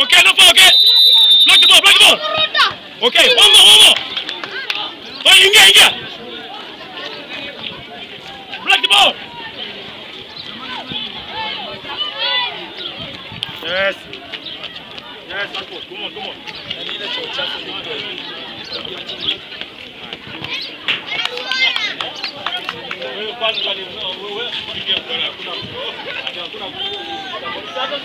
Okay, no foul, okay? Block the ball, block the ball. Okay, one more, one more. Oh, ingia, ingia. Block the ball. Yes. Yes, Marco, come on, come on. Wewe kwanza ni wewe, ingia kwa hakuna. Hakuna. Sasa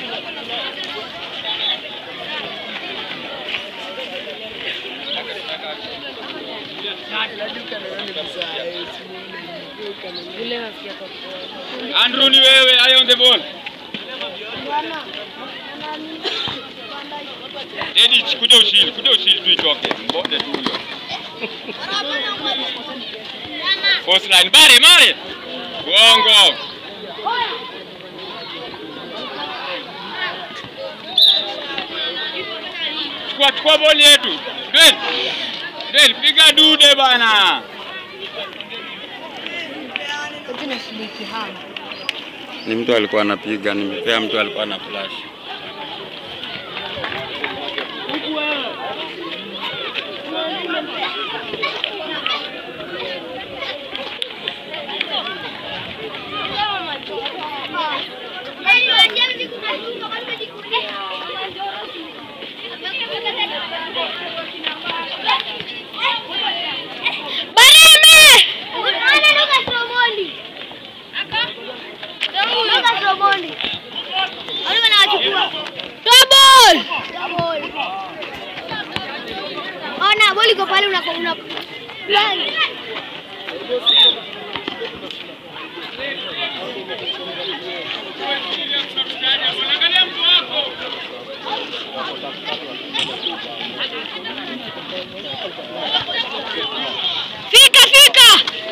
Andrew ni wewe, eye on the ball. Edith, kuja ushindi, kuja ushindi tu itoke. Mbonde tu huyo. Force line, Mare, Mare. Bongo. Chukua chukua boli yetu. Dwell. Dwell, piga dude bana. Ni mtu alikuwa anapiga, nimepea mtu alikuwa na flash. Ona boli iko pale una una Fika fika.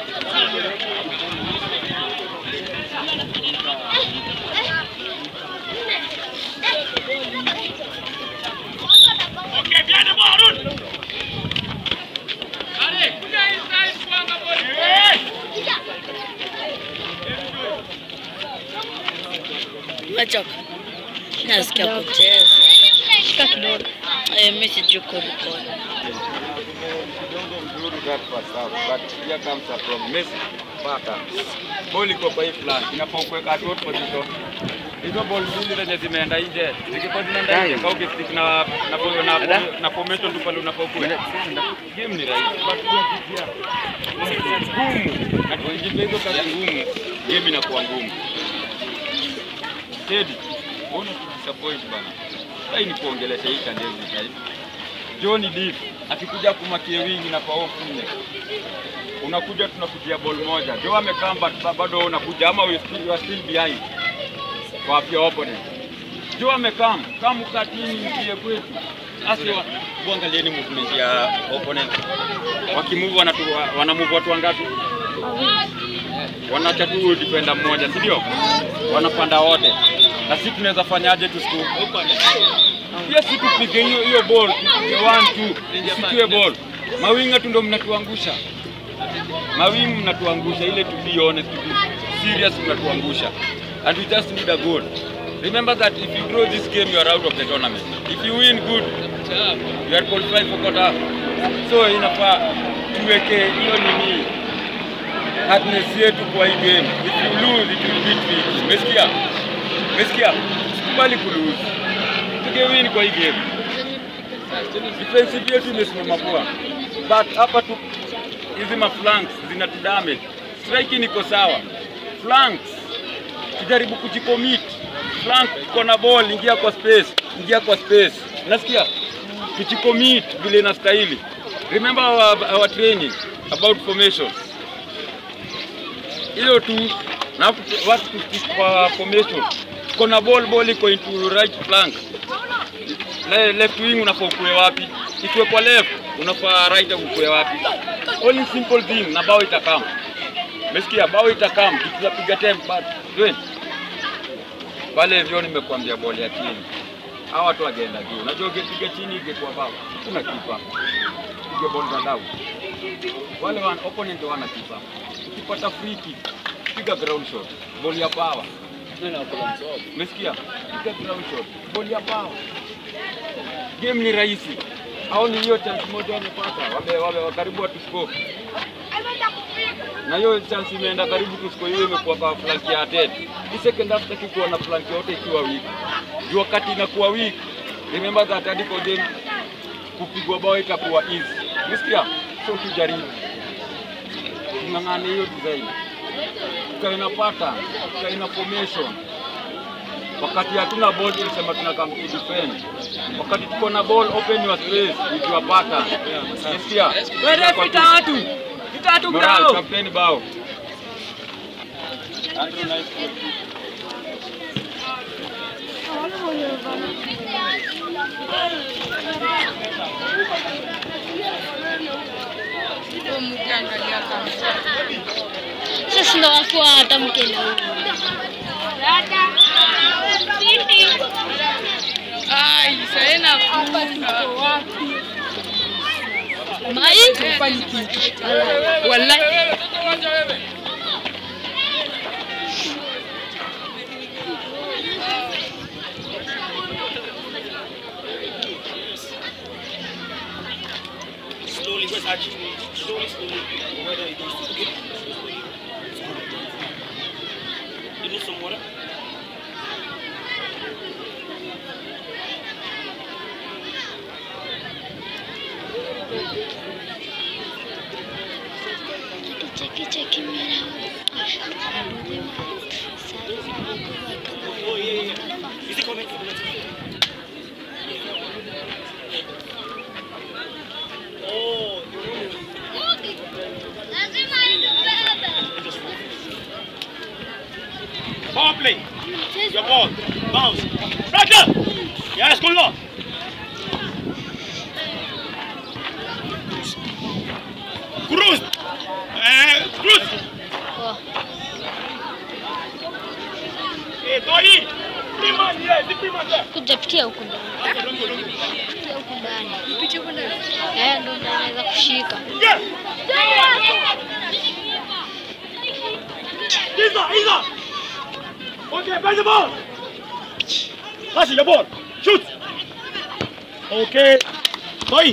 Okay, behind the ball, Arun. Allez, kuja inside kuanga ball. Umechoka? Nasikia kucheza. Shika kidogo. Eh, mimi sijui kurekodi. Kidogo mzuri that first half, but here comes a problem. Messi paka. Ball iko kwa hii flank, inafaa kuweka short position. Hizo ball mbili zenye zimeenda nje, zikikuwa zinaenda nje, kau kistick na na na, na, na formation tu pale unafaa kuwe. Game ni rahisi, but pia pia ngumu. Na kuingiza hizo kazi ngumu, game inakuwa ngumu. Teddy, mbona disappoint bana? Sasa ni kuongelesha hii kandevu hivi. John Deep akikuja kumakie wingi na pao nne, unakuja tunakujia ball moja. Joe amekaa but bado unakuja ama we still, you are still behind kwa your opponent. Joe amekaa kama ukatini mpie kwetu asi kuangalieni movement ya opponent wakimove wanatu wanamove watu wangapi? Wanacha tu defender mmoja, si ndio? Wanapanda wote, na sisi tunaweza fanyaje tusiku pia si tupige hiyo hiyo ball tupige one two isikiwe ball mawinga tu ndo mnatuangusha mawingu mnatuangusha ile to be honest to be serious mnatuangusha and we just need a goal remember that if you draw this game you are out of the tournament if you win good you are qualified for quarter so inafaa tuweke hiyo nini hardness yetu kwa hii game if you lose it will beat me umesikia umesikia sikubali kulose tugewin kwa hii game. Defensive yetu imesimama poa, but hapa tu hizi maflanks zinatudamage. Striking iko sawa, flanks tujaribu kujicommit. Flank iko na ball, ingia kwa space, ingia kwa space, nasikia tujicommit vile inastahili. Remember our, our training about formations, hiyo tu na watu tustick kwa formation. Kona ball, ball iko into right flank Le, left wing unafaa ukue wapi? Ikiwe kwa left unafaa right ukue wapi? Only simple thing na bao itakam. Umesikia? Bao itakam, tutapiga temp but Dwayne, pale hivyo nimekuambia boli ya chini. Hawa watu wageenda juu. Unajua ukipiga chini ingekuwa bao. Kuna kipa. Piga ball za down. Wale wan opponent wana kipa. Ukipata free kick, piga ground shot. Ball ya power. Umesikia? Piga ground shot. Ball ya power. game ni rahisi. Au ni hiyo chance moja wamepata, wame, wame karibu watu score. Na hiyo chance imeenda karibu tu score, hiyo imekuwa kwa flank ya Ted. Hii second half taki kuona flank yote ikiwa weak. Juu wakati inakuwa weak, remember that hadi kwa game kupigwa bao itakuwa easy. Umesikia? So tujaribu. Tung'ang'ane hiyo design. Tukae na pattern, tukae na formation. Wakati hatuna ball tulisema tuna come to defend. Wakati tuko na ball open your space with your pattern. Umesikia? Wewe pita watu. Pita watu Moral, grao. kapteni bao. Andrew, nice goal. Sasa ndo wako hata mkele huyu. Mai? Wallahi. Slowly, where's Archie? Slowly, slowly. Whether it is okay. You need some water? Cheki cheki mera. Oh, yeah, yeah, yeah. Is it coming? Oh, Power play. Your ball. Bounce. Roger! Yes, good luck. Cruz! Eh, Cruz! Eh, Toyi! Prima, yes, the prima there. Kuja pitia huku ndani. Pitia huku ndani. Pitia huku ndani. Eh, ndo naweza kushika. Yes! Isa, Isa! Okay, pass the ball! Pass your ball. Shoot! Okay. Toyi!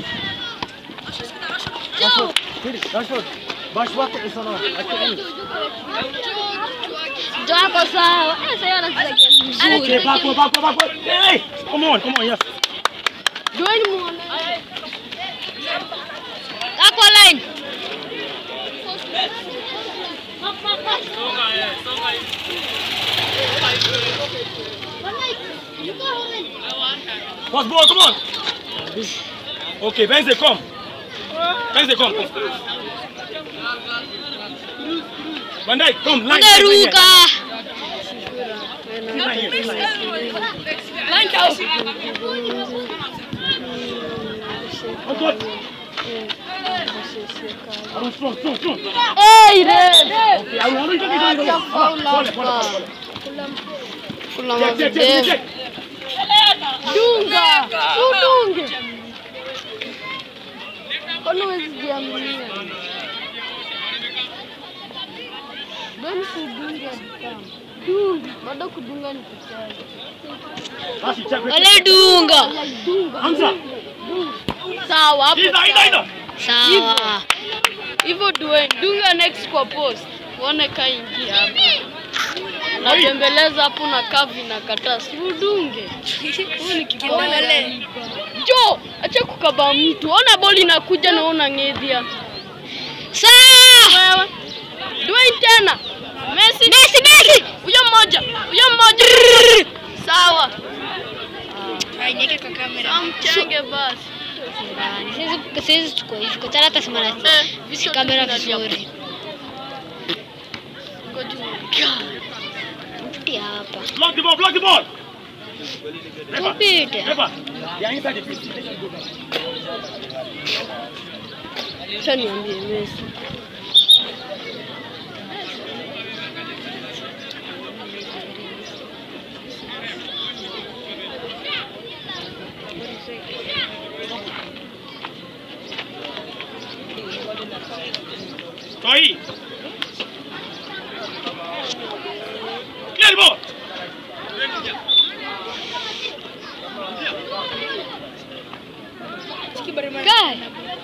Ndo hapo sawa. Eh, sasa anacheza game Okay, nzuri. backward, backward, backward. Hey! Come on, come on, yes. Join muone. Hapo line. Pass ball, come on. Okay, Benze, come. Benze, come. Van Dijk, come. Line, line, line, Unaruka. line, line, line. Oh, good. Arun, strong, strong, strong. Hey, red. Okay, Arun, Arun, take it, take it. Pole, pole, pole, pole. Kuna Check, check, check, mavideo. check. Dunga. Udunge. Kwani huwezi jiaminia? Gani kudunga damu? Dunga. Bado kudunga ni kucheza. Basi, check, check, Wale check. dunga. Hamza. Sawa hapo. Ida, Ida, Ida. Sawa. Hivyo Dwayne, dunga next kwa post. Uone ka ingia hapa. Unatembeleza hapo na kavi na kataa. Si udunge. Huyu ni kibole. Jo, acha kukaba mtu. Ona boli inakuja na una ngedhia. Sawa. Wewe. Dwayne tena. Messi. Messi, Messi. Huyo mmoja. Huyo mmoja. Sawa. Aineke kwa kamera. Amchenge basi. Siwezi chukua hivi kwa hata sima na Eh, si vitu kamera tunalia vizuri. Ngoja. Mfuti hapa. Block the ball, block the ball. Refa, Tupite. refa. They are inside the pitch. Acha niambie Messi. Toyi. Clear the ball. Guy.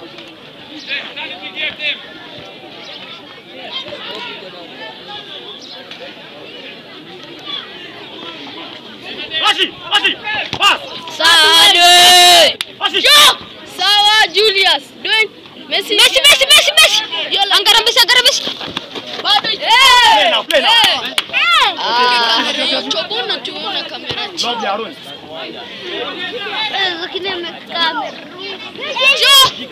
Rashi, Rashi, pass. Sawa Dwayne. Rashi. Sawa Julius. Dwayne. Messi. Messi, Messi, Messi, Messi. Yola. Angara Messi, Angara Messi. Bado. Play now, play now. Ah, kamera hiyo chobona tuone kamera chini. Lovely, Arun. Jo!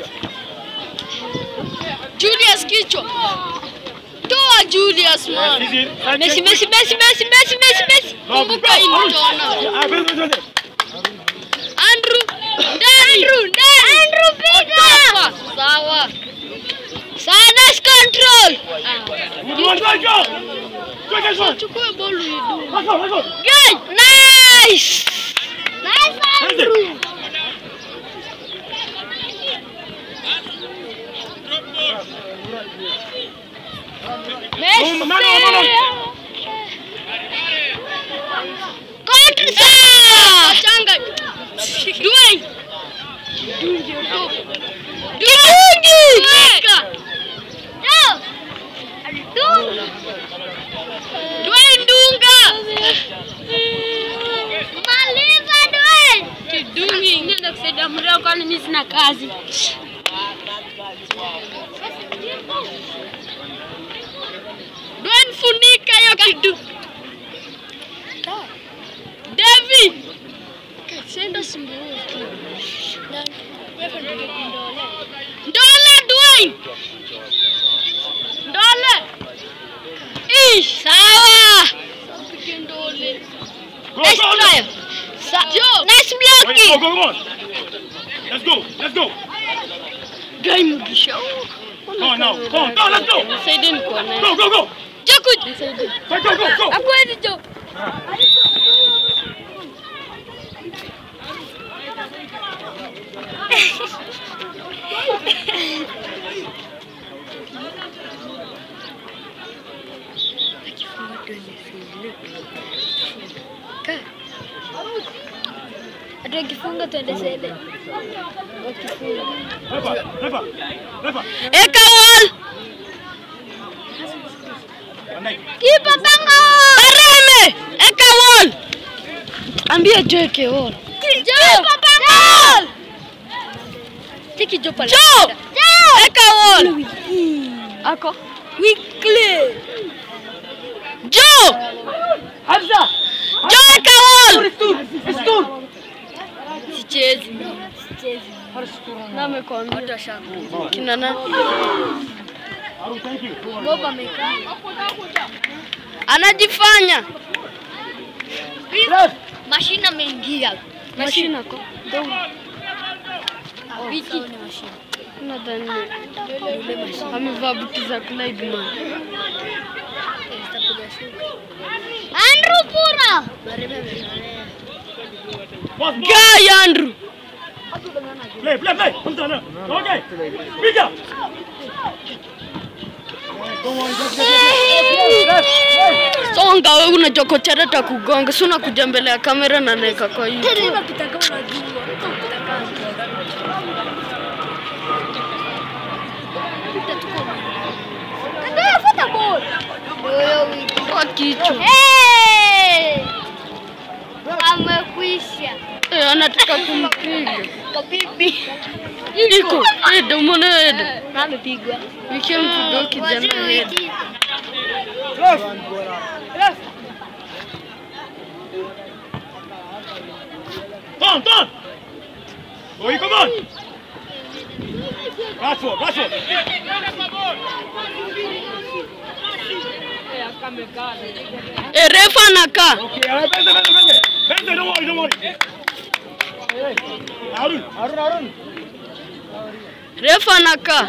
Julius kichwa. Toa Julius man. Easy. Side Messi, check. Messi, Messi, Messi, Messi, Messi, Messi. Lovely. Kumbuka hii Arun. mtaona. Ah, wait, wait, wait. Andrew. Ndani. Andrew, ndani. Andrew piga. Sawa. Sawa, nice control. Good one, go, go. Go, go, go. Chukue bolu idu. Let's go, let's go. Good. Nice. Easy. Messi. No, no, no, no, no. Control. Sawa. Changa. Dwayne. Dungi utop. Kidungi. Weka. Dwayne Dunga. Maliza Dwayne. Kidungi. Nenda kusaidia mreo kwani mimi sina kazi. Dwayne funika hiyo kidu. David. Senda simbuu. Ndole Dwayne. Ndole. Ish. Sawa. Pige ndole. Go, Nice go, try. go. Sa- Joe. Nice Wait, go, blocking. go, go on. Let's go, let's go. Guy Mugisha. Come on now, come on, go, let's go. Nisaidie kuona. Go, go, go. Jakud. Nisaidie. Go, go, go, go. Akwezi jo. Ati wakifunga tuende sede. Wakifunga. Refa, refa, refa. Eka wall. One night. Kipa bango. Bareme. Eka wall. Ambia Joe eke wall. Kipa bango. Tiki jo pale. Joe. Eka wall. Ako. Weekly. Joe. Hamza. Joe eka wall. Sichezi. Sichezi. Na amekwambia kina nani? Arun, thank you. Bob amekaa. Anajifanya. Mashine ameingia. Mashina ko. Wiki. Nadhani amevaa buti za Clyde man. Andrew Pura. Boss, boss. Guy Andrew. Play, play, play. Hamza, no. Okay. Piga. Come on, just get it. Songa wewe unachokochera ta kugonga. Si unakuja mbele ya kamera na naeka kwa hiyo. Kwa kichwa. Amekwisha. Eh, anataka kumpiga. Kabibi. Iko. Ede, umeona Ede? Amepigwa. Wiki mpiga kijana Ede. Turn, turn. Oi, come on. Rashford, Rashford. Eh, refa anakaa. Okay, all right, Benze, Benze, Benze. Benze, don't worry, don't worry. Arun, Arun, Arun. Refa anakaa.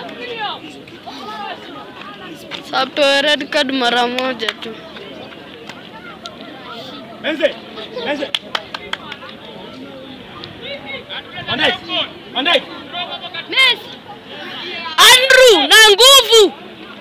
Sapewe red card mara moja tu. Benze, Benze. Van Dijk, Van Dijk. Andrew na nguvu.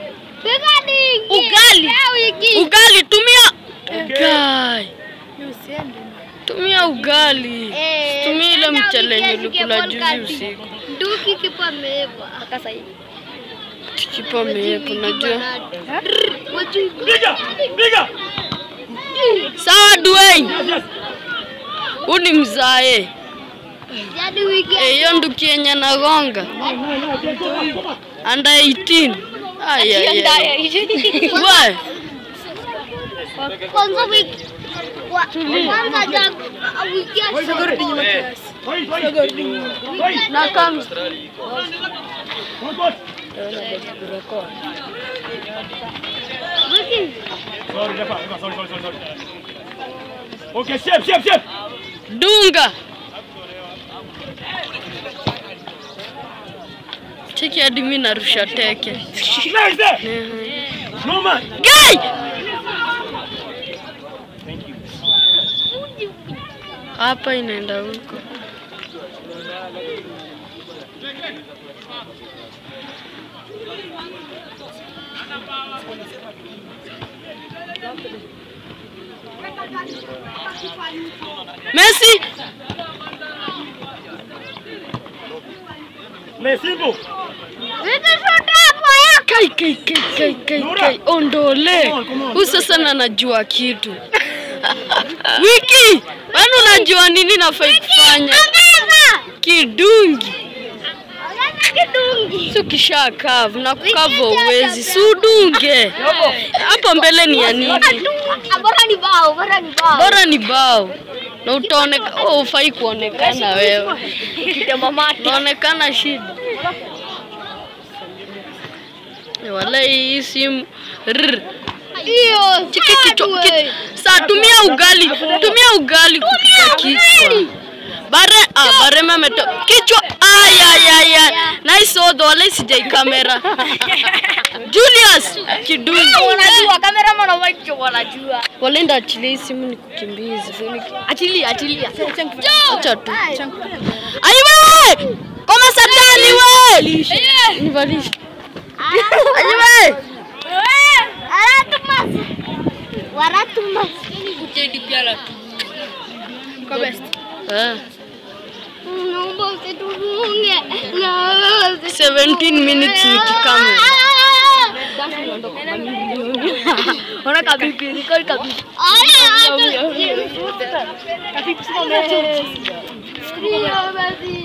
Ugali. Ugali tumia. Ugali. Tumia ugali. Tumia ile mchele yenye ulikula juzi usiku. Duki kipa ameiva. Mpaka sasa hivi. Kipa meepo najua. Piga! Piga! Sawa Dwayne. Yes, yes. Huu ni mzae. Jadi wiki Eh, Hiyo nduki yenye nagonga. Under 18. Ay, ay, ay. We, kwanza wiki wa- kwanza ja wiki ya Wait, wait. Wait. na kama One boss. wiki Sorry, Lepa. Lepa, Sorry, sorry, sorry, sorry. Okay, shape, shape, shape. dunga. Cheki hadi mimi narusha teke. Nice there. No man. Guy! Thank you. Hapa inaenda huko. Messi! Me simple. wiki shoto hapo ya Kai, kai, kai, kai, kai, kai. Ondole. Huyu sasa na najua kitu. Wiki, wewe unajua nini nafai kufanya? Beba Kidungi. Ongeza kidungi Si ukisha kavu na kukava uwezi, si udunge. Hapo mbele ni ya nini? Ah, bora ni bao bora ni bao Bora ni bao na utaonekana, oh, ufai kuonekana wewe, unaonekana shida. Eh, Walai hii simu Rrr. hiyo Chiki kichwa ki- Saa tumia ugali, tumia ugali kupika kichwa. Bare ah, bare mameto kichwa. Ay ay ay ay. Nice odho wala sijai kamera. Julius Kidungi. wanajua kamera mwana wacho wanajua Wala nda achilia hii simu nikukimbize. achilia achilia Acha tu. Ai wewe! Koma satani wewe! Nivalishe. Ai wewe! Waratumas. Waratumas. Ah, Naomba usitufunge. Naomba usitu- 17 minutes nikikamera. Ona kabibi, nikoli kabibi. Aya, acha. Ndio basi.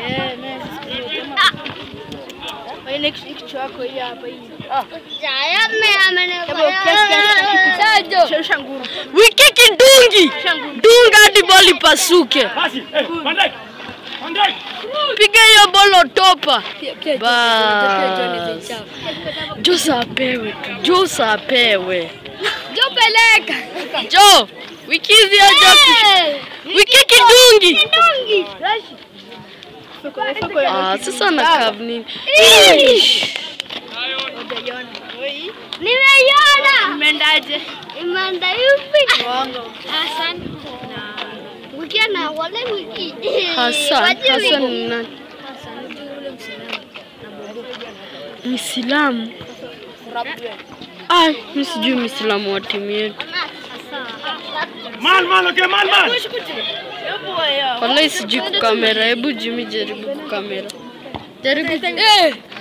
Jaya me amene. Wiki Kidungi. Dunga hadi boli pasuke. Basi. Eh, Van Dijk. Van Dijk. Piga hiyo bolo topa. Bas. Josa apewe tu. Josa apewe. Jo peleka. Jo. Wiki hizi aja kush- Wiki Kidungi. Kidungi. Ah, sasa na kav nini? Nimeiona. Imendaje? Imeenda hivi. Hassan. Wiki na wale wiki. Hassan, Wajui Hassan wiki. ni nani? Mwislamu. Ai, mimi sijui Mwislamu wa timu yetu. Man, man, okay, man, man. Wallahi sijui kukamera. Hebu Jimmy jaribu kukamera. Jaribu. Eh,